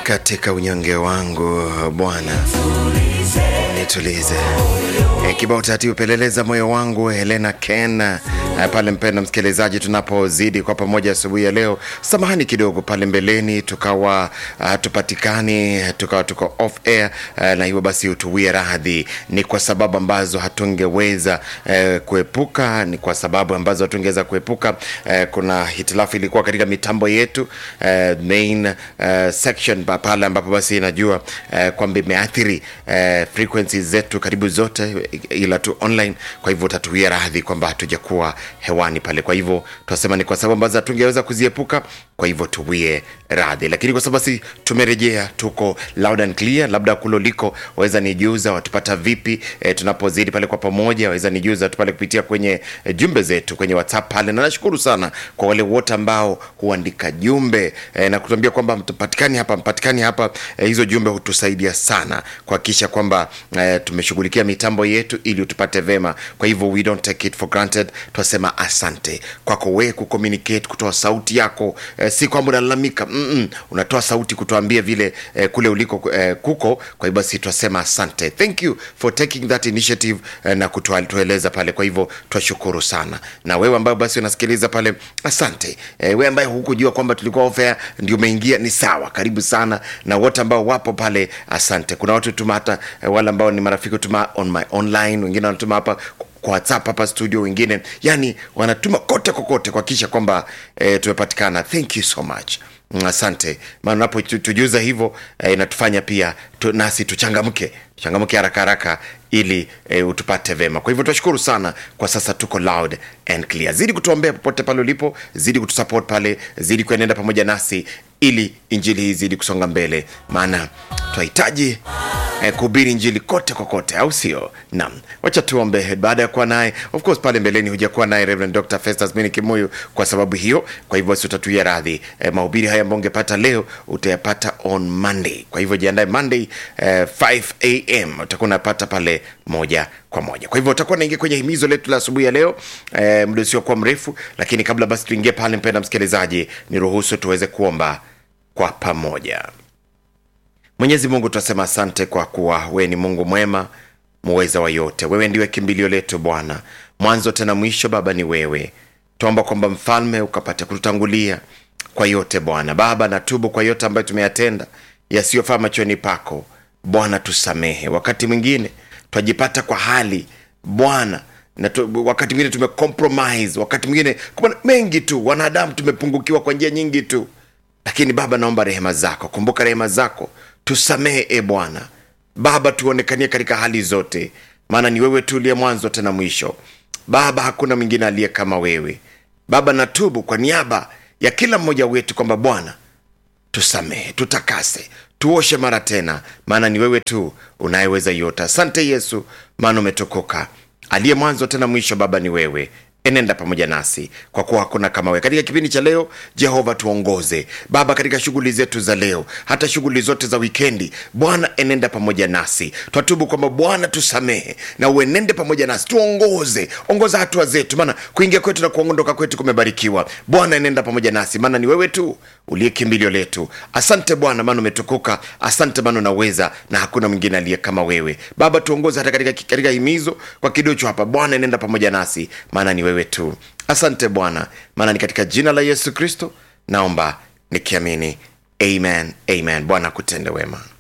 katika unyonge wangu Bwana nitulize. E, kibao taratibu peleleza moyo wangu Helena Ken e, pale mpenda msikilizaji, tunapozidi kwa pamoja asubuhi ya leo, samahani kidogo pale mbeleni tukawa uh, tupatikani tukawa tuko off air uh, na hivyo basi utuwie radhi, ni kwa sababu ambazo hatungeweza uh, kuepuka, ni kwa sababu ambazo hatungeweza kuepuka. Uh, kuna hitilafu ilikuwa katika mitambo yetu uh, main uh, section pa- pale ambapo basi inajua uh, kwamba imeathiri uh, frequencies zetu karibu zote ila tu online. Kwa hivyo utatuia radhi kwamba hatujakuwa hewani pale. Kwa hivyo tunasema ni kwa sababu ambazo hatungeweza kuziepuka, kwa hivyo tuwie radhi, lakini kwa sababu basi tumerejea, tuko loud and clear. Labda kulo liko waweza nijuza watupata vipi e, tunapozidi pale kwa pamoja, waweza nijuza tu pale kupitia kwenye e, jumbe zetu kwenye WhatsApp pale, na nashukuru sana kwa wale wote ambao huandika jumbe e, na kutuambia kwamba mpatikani hapa mpatikani hapa e, hizo jumbe hutusaidia sana kuhakikisha kwamba e, tumeshughulikia mitambo yetu ili utupate vema. Kwa hivyo we don't take it for granted, tunasema asante kwako wewe kucommunicate, kutoa sauti yako e, si kwamba unalalamika mm -mm, unatoa sauti kutuambia vile e, kule uliko e, kuko. Kwa hivyo basi tunasema asante, thank you for taking that initiative e, na kutueleza pale. Kwa hivyo twashukuru sana, na wewe ambaye basi unasikiliza pale, asante e, wewe ambaye hukujua kwamba tulikuwa off air ndio umeingia, ni sawa, karibu sana, na wote ambao wapo pale, asante. Kuna watu tuma hata e, wale ambao ni marafiki tuma on my online, wengine wanatuma hapa kwa whatsapp hapa studio wengine yani wanatuma kote kokote kuhakikisha kwamba e, tumepatikana thank you so much Mm, asante maana unapotujuza hivyo e, inatufanya pia tu, nasi tuchangamke tuchangamke haraka haraka ili e, utupate vema kwa hivyo tunashukuru sana kwa sasa tuko loud and clear zidi kutuombea popote pale ulipo zidi kutusupport pale zidi kuenenda pamoja nasi ili injili hii zidi kusonga mbele maana tunahitaji eh, kuhubiri injili kote kokote au sio naam wacha tuombe baada ya kuwa naye of course pale mbeleni hujakuwa naye Reverend Dr. Festus Mini Kimuyu kwa sababu hiyo kwa hivyo basi utatuia radhi eh, mahubiri haya ambayo ungepata leo utayapata on Monday kwa hivyo jiandae Monday eh, 5 am utakuwa unapata pale moja kwa moja kwa hivyo utakuwa naingia kwenye himizo letu la asubuhi ya leo eh, muda usiokuwa mrefu lakini kabla basi tuingie pale mpenda msikilizaji niruhusu tuweze kuomba kwa pamoja Mwenyezi Mungu tunasema asante kwa kuwa wewe ni Mungu mwema muweza wa yote. Wewe ndiwe kimbilio letu Bwana, mwanzo tena mwisho. Baba ni wewe. Tuomba kwamba mfalme ukapate kututangulia kwa yote Bwana. Baba, natubu kwa yote ambayo tumeyatenda yasiyofaa machoni pako Bwana, tusamehe. Wakati mwingine twajipata kwa hali Bwana na tu, wakati mwingine tumecompromise, wakati mwingine kwa mengi tu, wanadamu tumepungukiwa kwa njia nyingi tu lakini baba naomba rehema zako kumbuka rehema zako tusamehe e bwana baba tuonekanie katika hali zote maana ni wewe tu uliye mwanzo tena mwisho baba hakuna mwingine aliye kama wewe baba natubu kwa niaba ya kila mmoja wetu kwamba bwana tusamehe tutakase tuoshe mara tena maana ni wewe tu unayeweza yote asante yesu maana umetukuka aliye mwanzo tena mwisho baba ni wewe enenda pamoja nasi kwa kuwa hakuna kama wewe katika kipindi cha leo jehova tuongoze baba katika shughuli zetu za leo hata shughuli zote za wikendi bwana enenda pamoja nasi twatubu kwamba bwana tusamehe na uenende pamoja nasi tuongoze ongoza hatua zetu maana kuingia kwetu na kuondoka kwetu kumebarikiwa bwana enenda pamoja nasi maana ni wewe tu uliye kimbilio letu asante bwana maana umetukuka asante maana unaweza na hakuna mwingine aliye kama wewe baba tuongoze hata katika, katika himizo kwa kidocho hapa bwana enenda pamoja nasi maana ni wewe tu asante bwana maana ni katika jina la yesu kristo naomba nikiamini amen amen bwana kutende wema